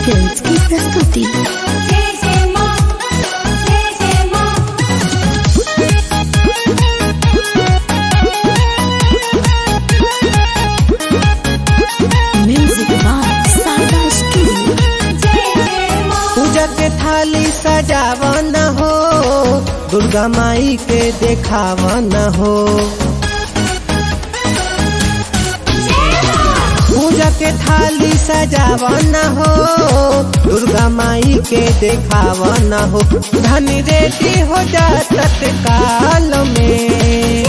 films की प्रस्तुति जय जय मां जय जय मां म्यूजिक बाय सागा स्टूडियो जय जय मां पूजा के थाली सजावन हो दुर्गा माई के देखावन हो पूजा के थाली सजावन हो दुर्गा माई के देखावन हो धन रेडी हो जा तत्काल में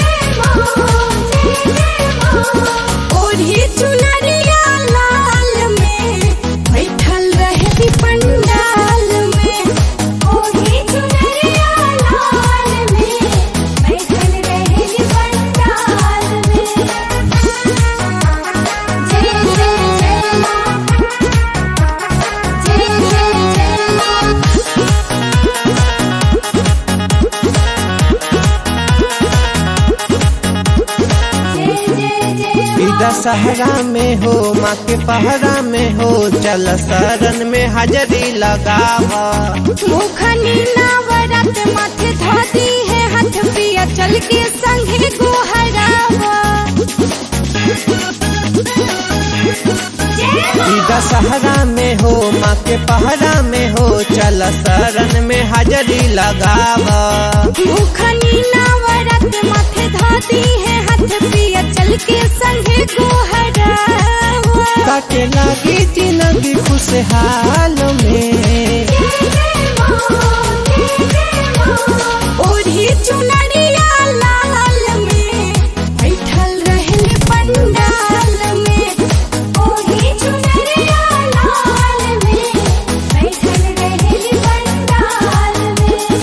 ओढ़ी चुनरिया लाल में बैठल रहती पंडाल में ओढ़ी चुनरिया लाल में बैठल रहती पंडाल में जय जय जय मां जय जय जय मां जय जय जय ई दशहरा में हो माँ के पहरा में हो चल शरण में हाजरी लगावा मुखनी नावरत माथे धोती है हाथ पिया चल के संगे गोहरावा ई दशहरा में हो माँ के पहरा में हो चल शरण में हाजरी लगावा मुखनी नावरत माथे धोती है हाथ पिया चल के संगे गोहरावा काटे लगी जिंदगी खुशहाल में ओढ़ी चुनरिया लाल में बैठल रहल पंडाल में ओढ़ी चुनरिया लाल में बैठल रहल पंडाल में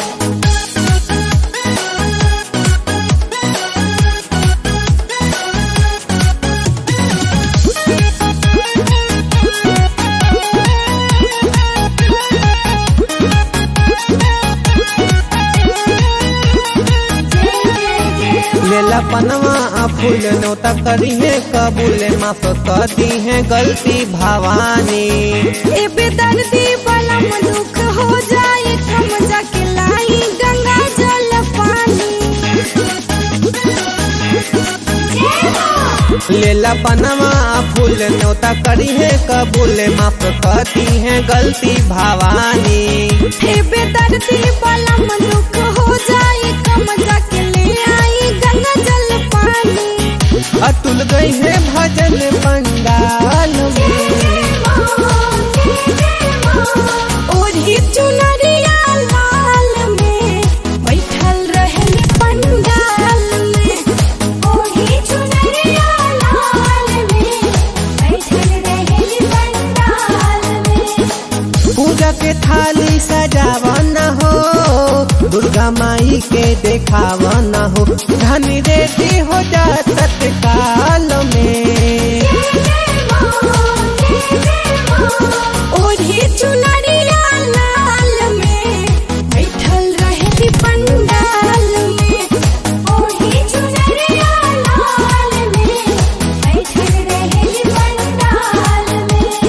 लेला पनवा आ फूल नौता करी है कबूल माफ कर दी है गलती भवानी ए बेदर्दी बलम दुख हो जाए कम जाके लाई गंगा जल पानी लेला पनवा आ फूल नौता करी है कबूल माफ कर दी है गलती भवानी हे बेदर्दी बलम दुख हो जाए कम जाके ले आई गंगा जल पानी अतुल गई है भजन पंडाल में ओढ़ी चुनरिया लाल में बैठल रहल पंडाल में ओढ़ी चुनरिया लाल में बैठल रहल पंडाल में पूजा के थाली सजावन हो दुर्गा माई के देखावन हो धन रेडी हो जा तत्काल में